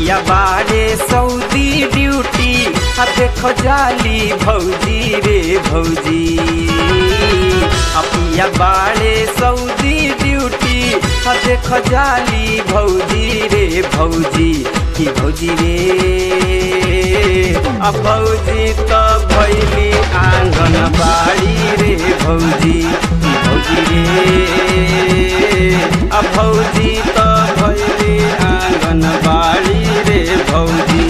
पिया बारे Saudi duty आ देखो जाली भौजी रे भौजी आ पिया बारे सऊदी ड्यूटी आ देखो जाली भौजी रे भौजी की भौजी रे आ भौजी त भैली आँगन बाड़ी रे भौजी की भौजी रे आ भौजी त भैली आँगन बाड़ी रे भौजी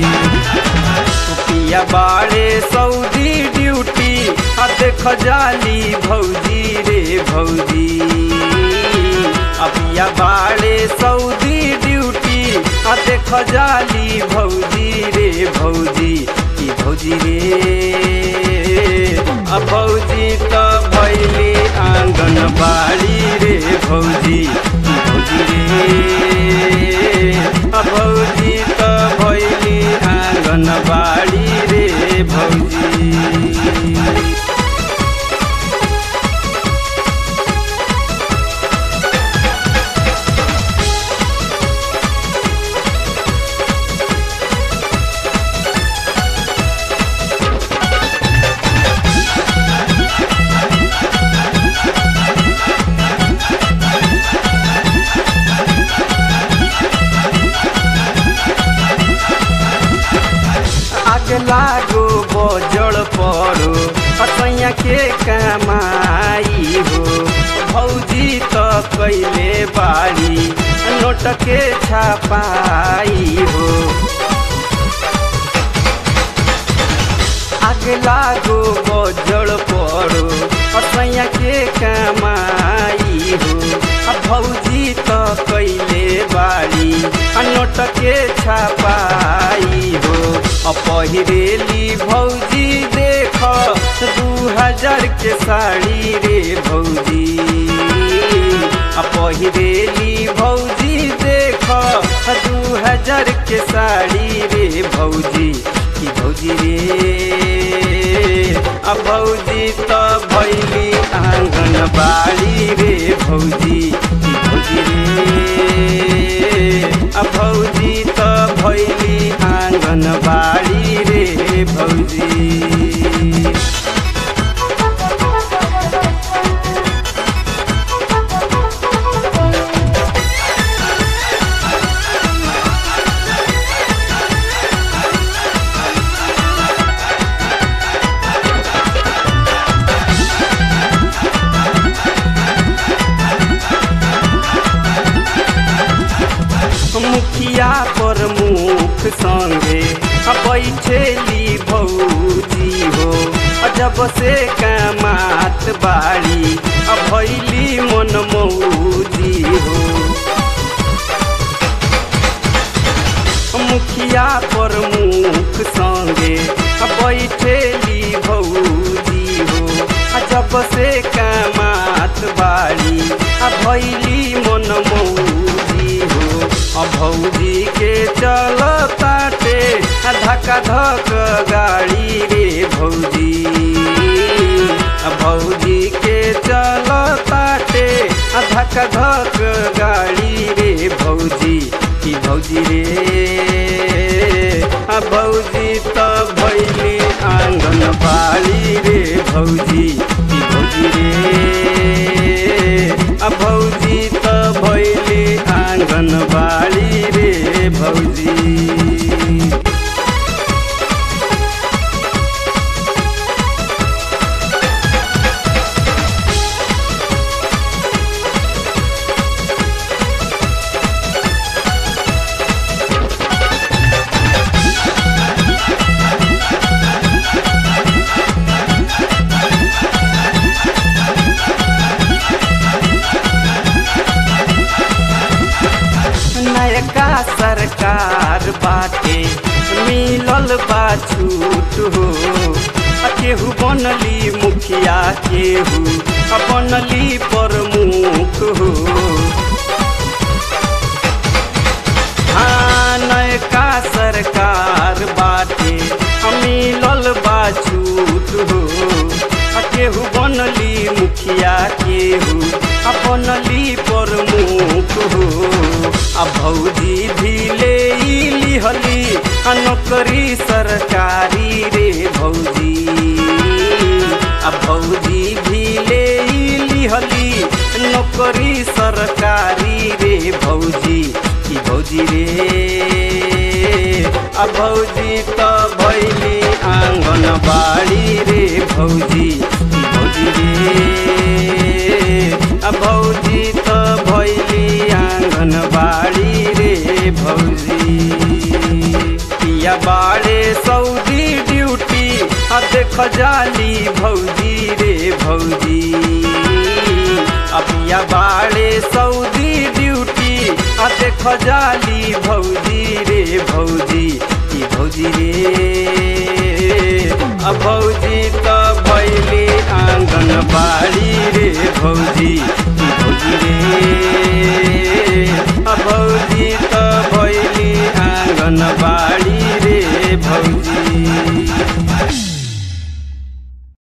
पिया बाड़े सऊदी ड्यूटी आ देख जाली भौजी रे भौजी आ पिया बाड़े सऊदी ड्यूटी आ देख जाली भौजी रे भौजी की भौजी रे आ भौजी त भैली आँगन बाड़ी रे भौजी की भौजी रे आ भौजी त भैली आँगन बाड़ी रे भौजी आग लागो बजड़ पड़ो असैया के कमाई हो भौजी त कैले बाड़ी नोट के छापाई हो आग लागो बजड़ पड़ो असैया के कमाई हो आ भौजी त कैले बाड़ी आ नोट के छापाई हो आ पहिरेली भौजी देख दू हजार के साड़ी रे भौजी आ पहिरेली भौजी देख दू हजार के साड़ी रे भौजी की भौजी रे आ भौजी त भैली आँगन बाड़ी रे भौजी की भौजी रे आ भौजी त भैली आँगन बाड़ी रे भौजी मुखिया पर मुख संगे आ बैठेली भौजी हो आ जब से कमात बाड़ी आ भैली मन मौजी हो मुखिया पर मुख संगे आ बैठेली भौजी हो आ जब से कमात बाड़ी आ भैली मन मौजी हो आ भौजी के चल ताटे आ धक्का धक गाड़ी रे भौजी आ भौजी के चल ताटे आ धक्का धक गाड़ी रे भौजी की भौजी रे आ भौजी त भैली आँगन बाड़ी रे भौजी की भौजी रे आ भौजी त भैली आँगन बाड़ी रे भौजी नयका सरकार बाटे मिलल बा छूट हो आ केहू बनली मुखिया केहू आ बनली प्रमुख हो हाँ नयका सरकार बाटे आ मिलल बा छूट हो आ केहू बनली मुखिया केहू आ बनली प्रमुख हो आ भौजी भी ले इली नौकरी सरकारी रे भौजी आ भौजी भी ले लिहली नौकरी सरकारी रे भौजी की भौजी रे आ भौजी त भैली आँगन बाड़ी रे भौजी की भौजी रे आ भौजी त भैली आँगन बाड़ी रे भौजी पिया बाड़े सऊदी ड्यूटी आ देख जाली भौजी रे भौजी आ पिया बाड़े सऊदी ड्यूटी आ देख जाली भौजी रे भौजी की भौजी रे आ भौजी त भैली आँगन बाड़ी रे भौजी की भौजी रे